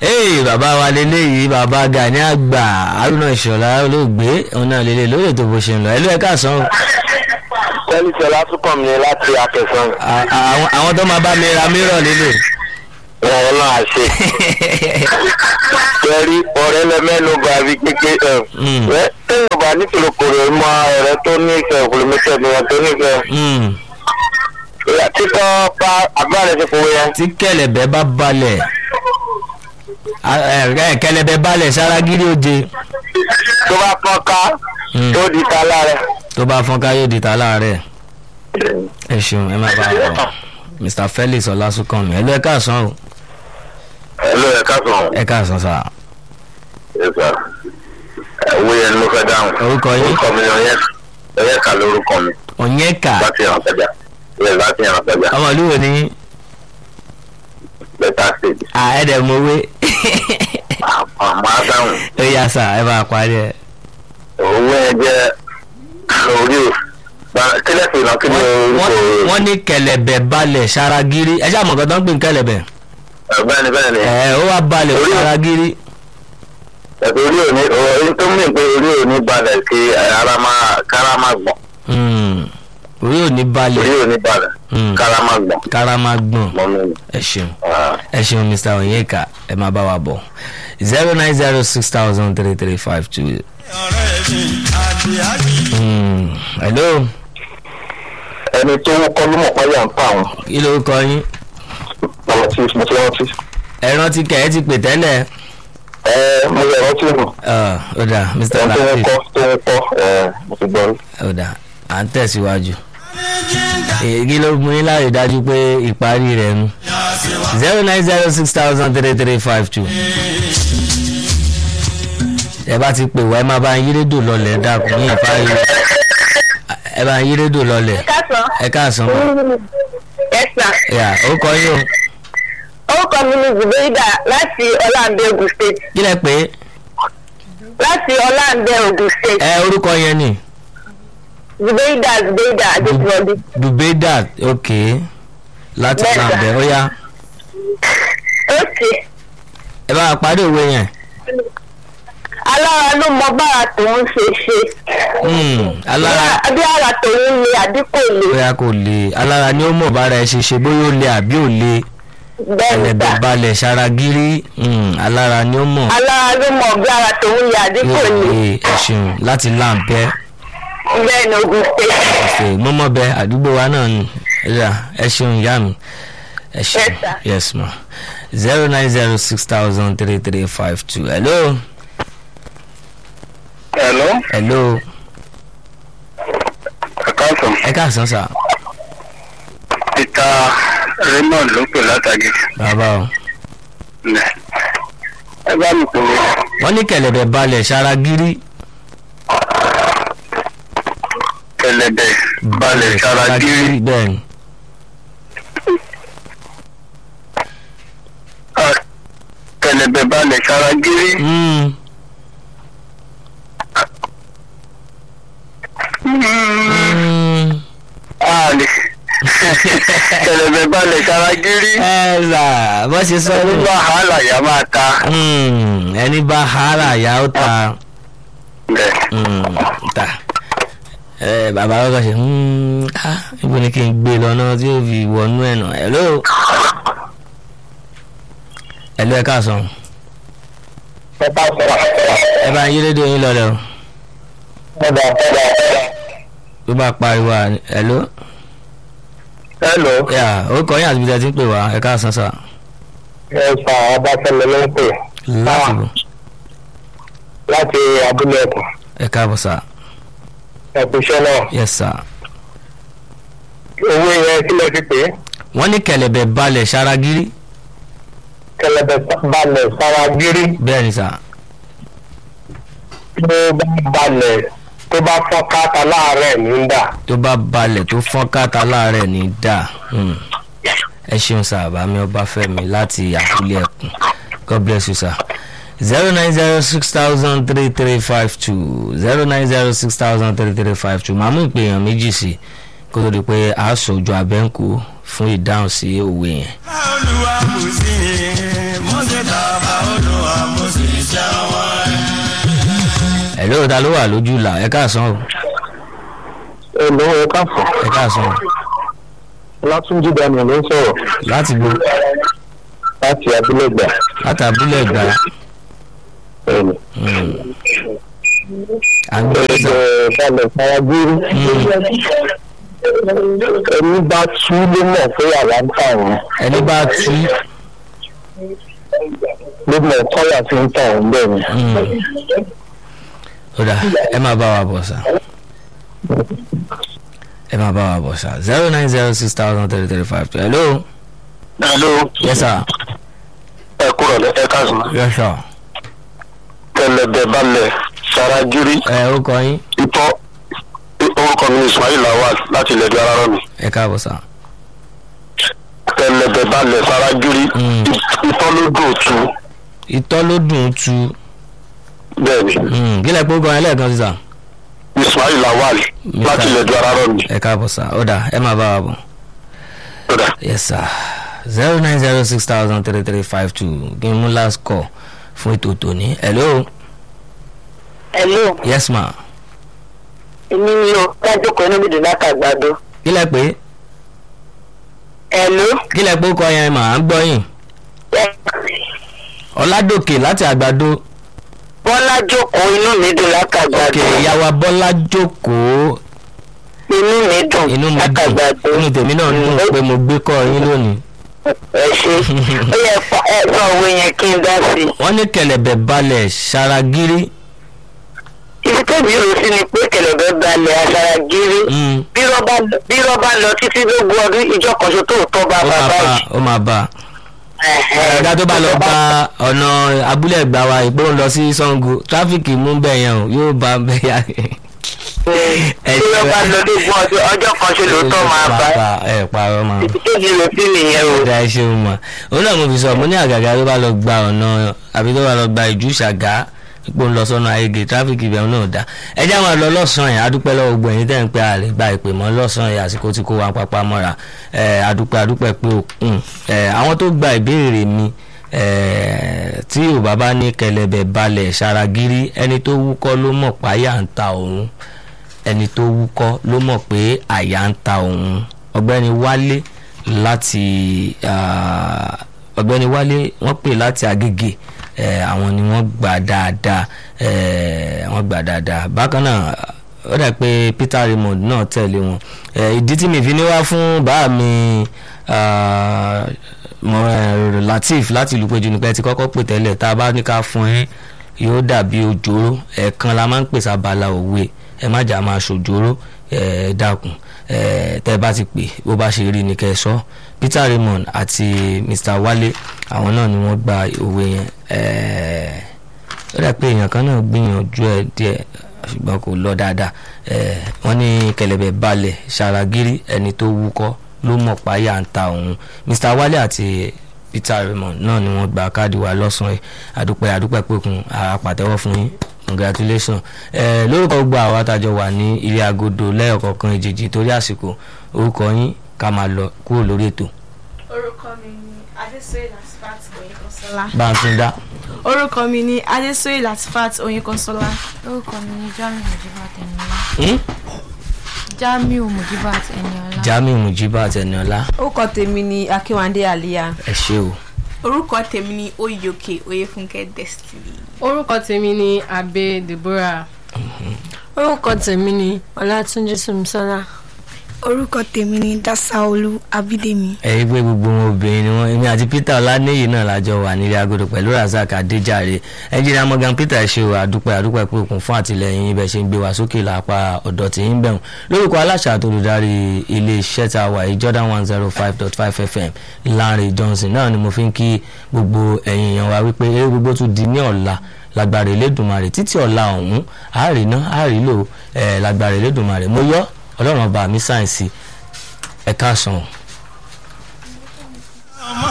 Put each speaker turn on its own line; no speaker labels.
ee bàbá wa lélẹ́yìí bàbá Gani àgbà Haruna Ìṣọ̀lá olóògbé òun náà lélẹ̀ lórí ètò bó ṣe ń lọ ẹlú ẹ káàsán o.
tẹ́lifíṣẹ́ látúkọ̀ mi láti akẹ́sàn.
À- àwọn àwọn tó máa bá mi ra mírọ̀ lélẹ̀.
wọn náà ṣe. torí ọ̀rẹ́ lẹ mẹ́nu bá bí kéke
Mm.
ẹ̀ tẹ́yìn bá ní kìlókòrò mọ ọ̀rẹ́ tó nífẹ̀ẹ́ kìlómítà ni wọn tó nífẹ̀ẹ́.
Mm.
ìyá títọ́ pa agbára ti fowó yẹn.
tí kẹ̀lẹ̀bẹ̀ bá balẹ̀ a- ẹ- ẹ, kẹ̀lẹ̀bẹ̀ balẹ̀ saragiri oje
tó bá pọ́n ká
Mm.
tó di ta lára.
tó bá fọ́nká yóò di ta láàárẹ̀ ẹ ṣeun ẹ má bá a bọ̀ Mr Felix Ọlásùnkànmí ẹlú ẹ káàsán o
ẹ ló yẹ ká sọ̀rọ̀.
ẹ káàsán sà
ẹ sà owó yẹn ni mo fẹ́ dáhùn.
Orúkọ yín?
orúkọ mi ni ọyẹ ọyẹ kà lórúkọ mi
Onyeka
láti hàn sẹ́jà yẹ láti hàn sẹ́jà
ọmọ ìlú wo ni
bẹ́tà stage.
àẹ́dẹ̀mọ̀wé
àmọ́ adáhùn
ó yà sà ẹ bá a parí ẹ.
owó yẹn jẹ́ orí o Ba- kílẹ̀ sí iná kí ni
Wọ́n-
orúkọ
wọ́n- wọ́n ní kẹ̀lẹ̀bẹ̀ balẹ̀ saragiri ẹ ṣáà mọ̀ nǹkan tó ń pè ní kẹ̀lẹ̀bẹ̀
bẹ́ẹ̀ni bẹ́ẹ̀ni
ẹ ó wá balẹ̀
Orí-
saragiri
ẹ̀sùn orí òní orí tó mìíràn pé orí òní balẹ̀ kí ara máa kára máa gbọ̀n
Hmm. orí ò ní
orí
balẹ̀
òní balẹ̀
Hmm.
kára máa gbọ̀n
kára máa gbọ̀n
mọ́ mi ni.
ẹ ṣeun
Ah,
ẹ ṣeun Mr Onyeka ẹ máa bá wa bọ̀ zero nine zero six thousand three three five two. hello
ẹni tó kọ́ ló mọ̀ páyà ń pa àwọn
kí ló kọ yín
ọmọ tí mo ti rántí.
ẹ rántí kẹ ẹ ti pè tẹ́lẹ̀
ẹ mo yẹ rántí nù
Ah, ó dà Mr
ẹni tó ń
Latif
kọ́ tó ń kọ́ ẹ mo ti gbọ́ rí.
ó dà à ń tẹ̀síwájú èyí ló mú yín láàyè dájú pé ìparí rẹ̀ nu zero nine zero six thousand three three five two ẹ bá ti pè wá ẹ má bá ń yí rédíò lọlẹ̀ dákun ní ìparí ẹ bá ń yí rédíò lọlẹ̀
Kásán.
ẹ káàsán mọ́
Yes, sir.
yà ó kọ yín o
Orúkọ mi ni Zubeida láti Ọláǹdé Ogun State.
kí lẹ pé
Láti Ọláǹdé Ogun State.
ẹ orúkọ yẹn ni
Zubeida Zubeida Adéjúwọlé.
dubeda ok láti
Bẹ́ẹ̀ sà.
nàbẹ ó yá
Ókè.
ẹ bá wa parí òwe yẹn
Alára ló mọ bára tòun ṣe ṣe.
Hmm, alára.
Bí ara tòun le àdínkù le.
bóyá kò le alára ni ó mọ̀ bára ẹ ṣe ṣe bóyá ó le àbí ò le
Bẹ́ẹ̀ni
ẹlẹ́bẹ̀
sà.
balẹ̀ ṣaragírí mm, alára ni ó mọ̀
Alára ló mọ bí ara tòun le àdínkù
yóò
le.
le ẹ̀sùn láti láǹpẹ́
Bẹ́ẹ̀ni Ogun State.
ọ̀sẹ̀ mọ́mọ́bẹ àdúgbò wa náà ni ẹ̀yà ẹ̀sùn ìyá mi ẹ̀sùn
Yes, sir.
yes ma zero nine zero six thousand three three five two hello
hello
hello
ẹ káàsán
ẹ káàsán sà
peter raymond ló pè látàgé
bàbá o
ẹ bá mi pè é.
wọ́n ní kẹ̀lẹ̀bẹ̀ balẹ̀ ṣaragírí
kẹlẹbẹ balẹ̀ sára gírí
bẹ́ẹ̀ ni
Ah, kẹlẹbẹ balẹ̀ sára gírí
Mm, mm.
àlè kẹlẹbẹ balẹ̀ sára gírí
ẹ là bó ṣe sọ
ẹni
ní.
bá hàlà yà máa ta
Mm, ẹni bá hara yà ó ta
bẹ́ẹ̀
mm, ta ẹ bàbá ọkọ ṣe mm, ah, ibo ni kí n gbé lọ náà tí ó fi wọnú ẹ̀ nà hello hello ẹ káàsán
ẹ bá sọ̀rọ̀
ẹ bá yí rédíò yín lọlẹ o
ẹ bá sọ̀rọ̀
tó bá pariwo à hello
hello
yà ó kọ yín àti ibi tí a ti ń pè wá ẹ káàsán sà
ẹ sà ọbáfẹ́mi ló ń pè
láti bò
láti abúlé ẹkùn
ẹ káàbọ̀ sà
ẹkùnṣẹ́ náà
yes sà
owó yẹn kí lẹ fi pè é
wọ́n ní kẹ̀lẹ̀bẹ̀ balẹ̀ ṣaragírí
kẹlẹbẹ balẹ̀ sára gírí
bẹ́ẹ̀ ni sà
tó bá balẹ̀ tó bá fọ́n káta láàárẹ̀ ní dà
tó bá balẹ̀ tó fọ́n káta láàárẹ̀ ní dà mm. ẹ ṣeun sir bàmí ọbáfẹ́mi láti àbúlé ẹkùn god bless you sir zero nine zero six thousand three three five two zero nine zero six thousand three three five two màmú ìpèyàn méjì sí kó tó di pé a sọ ojú abẹ́ǹkù fún ìdáhùn sí òwe yẹn.
olúwa kò sí mọ́sẹ̀ tàbá olú.
ẹ̀ lóò ta ló wà lójú là ẹ káàsán o
ẹ lọ́wọ́ ẹ káfọ́
ẹ káàsán o
látúnjí daniel ló ń sọ̀rọ̀
láti bo
láti abúlẹ̀gbà
láti abúlé ẹ̀gbá
ẹ̀yìn.
à ń gbé sà
ẹ̀ẹ́dẹ̀ balẹ̀ faragúrú ẹni bá tú ló mọ̀ pé àwa ń tà wọ́n
ẹni bá tú
ló mọ̀ kọ́là tí ń tà wọ́n bẹ́ẹ̀ ni.
ó dà ẹ máa bá wa bọ̀ sà ẹ máa bá wa bọ̀ sà zero nine zero six thousand three three five two hello
hello
yes sir
ẹ kúrò lẹ ẹ káàsán
yes sir
tẹlẹbẹ balẹ̀ faragúrú
ẹ ó kọ yín
ìtọ́ orúkọ mi ni ismail lawal láti ilẹ̀ ìdúrà mi
ẹ káàbọ̀ sà
tẹlẹbẹ balẹ̀ faragúrú
Mm.
ìtọ́ ló dùn tú
ìtọ́ ló dùn ún tu
bẹ́ẹ̀ ni
kí lẹ pé ó kọ yín lẹ́ẹ̀kan sí sà
ismail lawal láti ilẹ̀ ìdúrà mi.
ẹ káàbọ̀ sà ó dà ẹ máa bá wa bọ̀.
Kódà.
yes sir zero nine zero six thousand three three five two kí n mú last call fún ètò tòní hello
hello
yes ma
èmi ni o dájú kan inú mi dùn lákàgbàdo
kí lẹ pé
hello
kí lẹ pé ó kọ yẹn mà á ń gbọ́ yín ọ̀làdòkè láti àgbàdo
bọ́lá jókòó inú mi dùn lákàgbàdo
òkè ìyàwó bọ́lá jókòó
inú mi dùn
inú mi dùn
lákàgbàdo
inú tèmi náà dùn pé mo gbé kọ́ yín lónìí
ẹ ṣe ó yẹ fa- ẹ sọ òwe yẹn kí n dá sí i.
wọ́n ní kẹ̀lẹ̀bẹ̀ balẹ̀ ṣaragírí
ibi tẹ́bi rò sí ni pé kẹlẹ̀bẹ̀ balẹ̀ aṣara gírí
Mm,
bí rọ́bà bí rọ́bà lọ títí lógún ọdún ìjọ kan ṣo tó tọ́ bá
ó máa
bàbá
bá
yìí.
ó máa bá ẹ̀ka tó bá lọ gba ọ̀nà abúlé ẹ̀gbá wa ìpó ń lọ sí sango tráfíkì mú bẹ́ẹ̀ yẹn o yóò bá bẹ́ẹ̀ yá
bí rọ́bà lọ lógún ọdún ọjọ́ kan ṣo ló tọ́ máa bá
ẹ parọ́ máa
ibi tẹ́bi rò sí nìyẹn o.
ọ̀dà ẹ ṣeun mọ̀ òun náà mo fi sọ mo ní àgàgà tó bá lọ gba ọ̀nà àbí tó bá lọ gba ìjú ṣàgá ipò ń lọ sọ́nà ayége tráfíkì ibẹ̀ náà dá ẹ já máa lọ lọ́sàn-án yẹn adúpẹ́ lọ́wọ́ gbogbo ẹ̀yin tẹ́ ń pẹ́ àlè gba ìpè mọ́ lọ́sàn-án yẹn àsìkò tí kò wá pápá mọ́ra ẹ̀ adúpẹ́ adúpẹ́ pé òkun ẹ̀ àwọn tó gba ìbéèrè mi ẹ̀ tí yorùbá bá ní kẹlẹ̀bẹ̀ balẹ̀ ṣaragírí ẹni tó wúkọ́ ló mọ̀ páyà ń ta òun ẹni tó wúkọ́ ló mọ̀ pé àyà ń ta òun ọ̀gbẹ́ni wálé láti ah, ọ̀gbẹ́ni wálé wọ́n pè láti agége eh, àwọn ni wọ́n gbà dáadáa eh, wọ́n gbà dáadáa bákan náà ó dà pé peter raymond náà tẹ̀lé wọn Eh, ìdí tí mi fi ní wá fún bàá mi ah, mo- eh, lateef láti ìlú péjú nípa ẹ ti kọ́kọ́ pè tẹ́lẹ̀ tá a bá ní ká fún yín yóò dàbí òjòrò ẹ̀ẹ̀kan la máa ń pèsè abala òwe ẹ má jà máa ṣòjòrò ẹ dákun ẹ tẹ́ bá ti pè bó bá ṣe rí ni kẹ́ ẹ sọ peter raymond àti mr wale àwọn náà ni wọ́n gba òwe yẹn ẹ ó dà pé èèyàn kan náà gbìyànjú ẹ díẹ̀ ṣùgbọ́n kò lọ dáadáa ẹ wọ́n ní kẹlẹ̀bẹ̀ balẹ̀ ṣàràgírí ẹni tó wúkọ́ ló mọ̀ páyà ń ta òun mr wale àti peter raymond náà ni wọ́n gba káàdì wa lọ́sàn-án yìí àdúpẹ́ àdúpẹ́ pẹ̀kun àpàtẹ́wọ́ fún yín congratulations ẹ lórúkọ gbogbo àwọn àtàjọ wà ní ilé agodo lẹ́yọ̀kọ̀ọ̀kan ìjèjì torí àsìkò orúkọ yín ká máa lọ kúrò lórí ètò
orúkọ mi ni adéṣoyè latifat oyinkanṣọlá.
bá ń tún dá.
orúkọ mi ni adéṣoyè latifat oyinkanṣọlá.
orúkọ mi ni jamiu mujibat eniola
Hmm?
jamiu mujibat eniola
jamiu mujibat ẹniọlá
orúkọ tèmi ni akínwándé àlíyá
ẹ ṣé o.
orúkọ tèmi ni oyèòkè oyèfúnkẹ́ destiny.
orúkọ tèmi ni abe deborah
orúkọ tèmi ni ọlátúnjí sùmísọ́lá
orúkọ tèmi ni dasaolu abídèmí
ẹ̀rí pé gbogbo wọn obìnrin ni wọn èmi àti peter ọlánìyí náà lájọ wà nílé agodo pẹ̀lú razak adéjàre ẹnjìnìá morgan peter ẹ ṣé o àdúpẹ́ àdúpẹ́ pé òkun fún àtìlẹyìn ibẹ̀ ṣe ń gbé wa sókè lápá ọ̀dọ̀ tí ń bẹ̀rùn lórúkọ aláṣà àti olùdarí ilé iṣẹ́ tá a wà yìí jordan one zero five dot five fm lanre johnson náà ni mo fi ń kí gbogbo ẹ̀yin èèyàn wa wípé eré gbogbo tún di ní ọ̀la lágbára elédùnmarè títí ọ̀la ọ̀hún àárín náà àárín lò ẹ̀ lágbára elédùnmarè mo yọ ọlọ́run ọba mi sáyẹ̀nsì ẹ̀ka sàn.